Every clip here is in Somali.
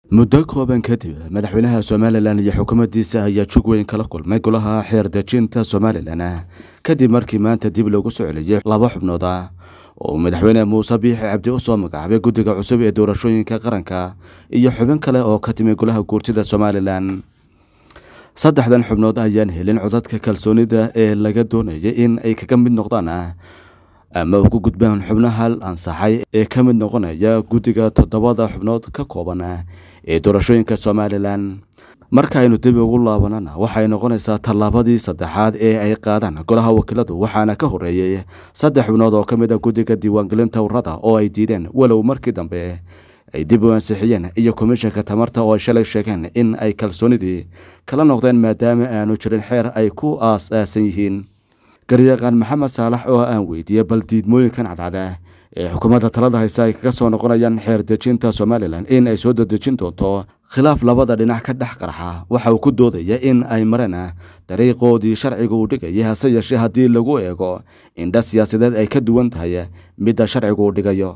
muddo kooban kadib madaxweynaha somalilan iyo xukuumaddiisa ayaa jug weyn kala kulmay golaha xeer dejinta somalilan kadib markii maanta dib loogu soo celiyey laba xubnood ah oo madaxweyne muuse biixi cabdi u soo magacaabay guddiga cusub ee doorashooyinka qaranka iyo xubin kale oo ka timi golaha guurtida somalilan saddexdan xubnood ayaan helin codadka kalsoonida ee laga doonayay in ay kaga mid noqdaan ama ugu gudbaan xubnaha ansaxay ee ka mid noqonaya guddiga toddobada xubnood ka kooban ee doorashooyinka somalilan markaaynu dib ugu laabanana waxay noqonaysaa tallaabadii saddexaad ee ay qaadaan golaha wakiiladu waxaana ka horeeyey saddex xubnood oo ka mid a guddiga diiwaangelinta urada oo ay diideen walow markii dambe ay dib u ansixiyeen iyo komishanka tamarta oo ay shalay sheegeen in ay kalsoonidii kala noqdeen maadaama aanu jirin xeer ay ku aas-aasan yihiin garyaqaan maxamed saalax oo aan weydiiyey bal diidmooyinkan cadcada ee xukuumadda talada hayse ay kaga soo noqonayaan xeer dejinta somalilan in ay soo dadejin doonto khilaaf labada dhinac ka dhex qarxa waxa uu ku doodaya in ay mareen dariiqoodii sharciga uu dhigayay hase yeeshee haddii lagu eego indha siyaasadeed ay ka duwan tahay midda sharcigu uu dhigayo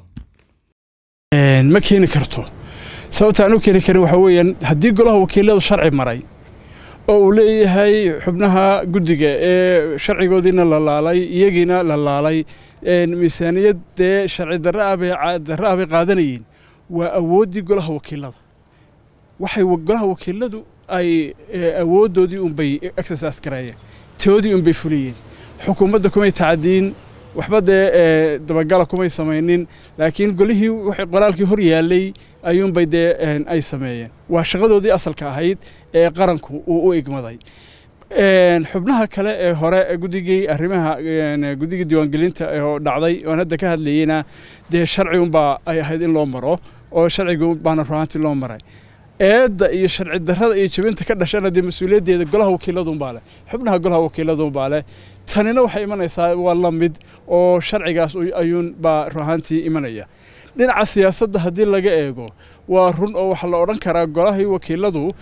ma keeni karto sababta aan u keeni karin waxaa weeyaan haddii golaha wakiiladu sharci maray oo uu leeyahay xubnaha guddiga ee sharcigoodiina la laalay iyagiina la laalay miisaaniyad dee sharci darra ah bay qaadanayeen waa awooddii golaha wakiilada waxay golaha wakiiladu ay awooddoodii unbay exercise gareeyeen toodii unbay fuliyeen xukuumadda kumay tacadiin waxba dee dabagala kumay samaynin laakiin golihii qoraalkii hor yaallay ayuunbay dee ay sameeyeen waa shaqadoodii asalka ahayd ee qaranku uu u igmaday xubnaha kale ee hore guddigii arrimaha guddigii diiwaangelinta oo dhacday oon hadda ka hadlayeyna dee sharci unbaa ay ahayd in loo maro oo sharciga baana ruhaantii loo maray eedda iyo sharci darrada iyo jabinta ka dhashana dee mas-uuliyaddeeda golaha wakiiladunbaa leh xubnaha golaha wakiiladunbaa leh tanina waxay imanaysaa waa la mid oo sharcigaas ayuun baa ruhaantii imanaya dhinaca siyaasadda haddii laga eego waa run oo waxaa la odhan karaa golahii wakiiladu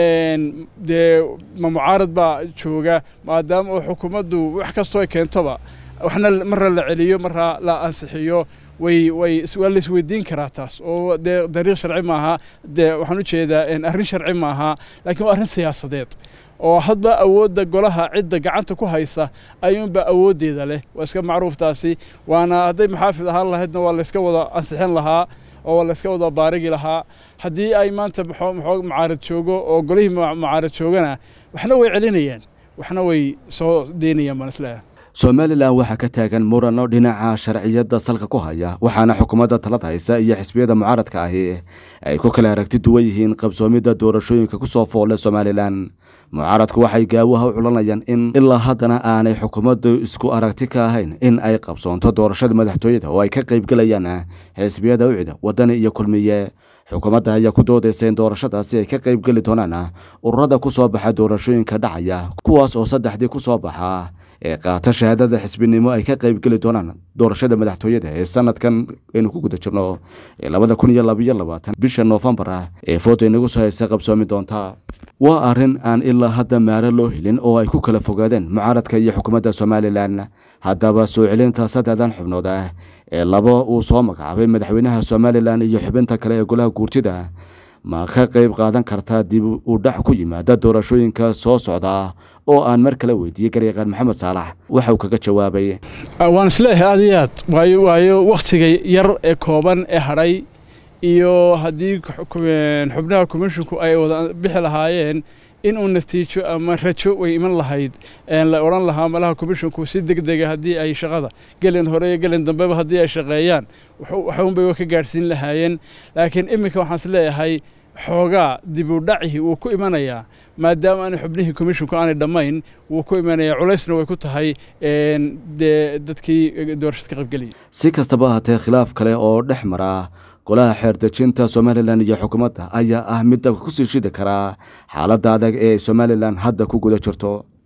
dee ma mucaarad baa jooga maadaama oo xukuumaddu wax kastoo ay keentoba waxna marra la celiyo marra la ansixiyo way way waa la isweydiin karaa taas oo dee dariiq sharci maaha dee waxaan u jeedaa arrin sharci maaha laakiin waa arrin siyaasadeed oo hadba awoodda golaha cidda gacanta ku haysa ayuunba awooddeeda leh waa iska macruuftaasi waana hadday maxaafid ahaan lahaydna waa layska wada ansixin lahaa oo waa layska wada baarigi lahaa haddii ay maanta mucaarad joogo oo golihii mucaarad joogana waxna way celinayaan waxna way soo deynayaan baan isleeyahay somalilan waxaa ka taagan murano dhinaca sharciyadda salka ku haya waxaana xukuumadda talada haysa iyo xisbiyada mucaaradka ahi ay ku kala aragti duwan yihiin qabsoomidda doorashooyinka ku soo foole somalilan mucaaradku waxay gaawaha u culanayaan in ilaa haddana aanay xukuumaddu isku aragti ka ahayn in ay qabsoonto doorashada madaxtooyada oo ay ka qaybgelayaan xisbiyada ucida waddani iyo kulmiye xukuumadda ayaa ku doodaysa in doorashadaasi ay ka qaybgeli doonaan ururada ku soo baxa doorashooyinka dhacaya kuwaas oo saddexdii ku soo baxa ee qaata shahaadada xisbinimo ay ka qaybgeli doonaan doorashada madaxtooyada ee sanadkan aynu ku guda jirno ee labada kun iyo labayo labaatan bisha noofembar ah ee fooda inagu soo haysa qabsoomi doonta waa arrin aan ilaa hadda maaro loo helin oo ay ku kala fogaadeen mucaaradka iyo xukuumadda somalilan haddaba soo celinta saddexdan xubnood ah ee laba uu soo magacaabay madaxweynaha somalilan iyo xubinta kale ee golaha guurtida ma ka qayb qaadan kartaa dib u dhac ku yimaada doorashooyinka soo socda oo aan mar kale weydiiyey garyaqaan maxamed saalax waxa uu kaga jawaabay waan isleeyahay aad iyo aad waayo waayo wakhtiga yar ee kooban ee hadhay iyo haddii xubnaha komishinku ay wada bixi lahaayeen inuu natiijo ama rajo way iman lahayd la odhan lahaa malaha komishinku si deg dega haddii ay shaqada gelin hore iyo gelin dambeba haddii ay shaqeeyaan waxunbay ka gaadhsiin lahaayeen laakiin iminka waxaan is leeyahay xoogaa dib u dhacihii wuu ku imanayaa maadaama aanay xubnihii komishinku aanay dhammayn wuu ku imanayaa culaysna way ku tahay dee dadkii doorashada ka qaybgelaya si kastaba ahaatee khilaaf kale oo dhex mara golaha xeer dejinta somalilan iyo xukuumadda ayaa ah mid dabka ku sii shidi karaa xaaladda adag ee somalilan hadda ku guda jirto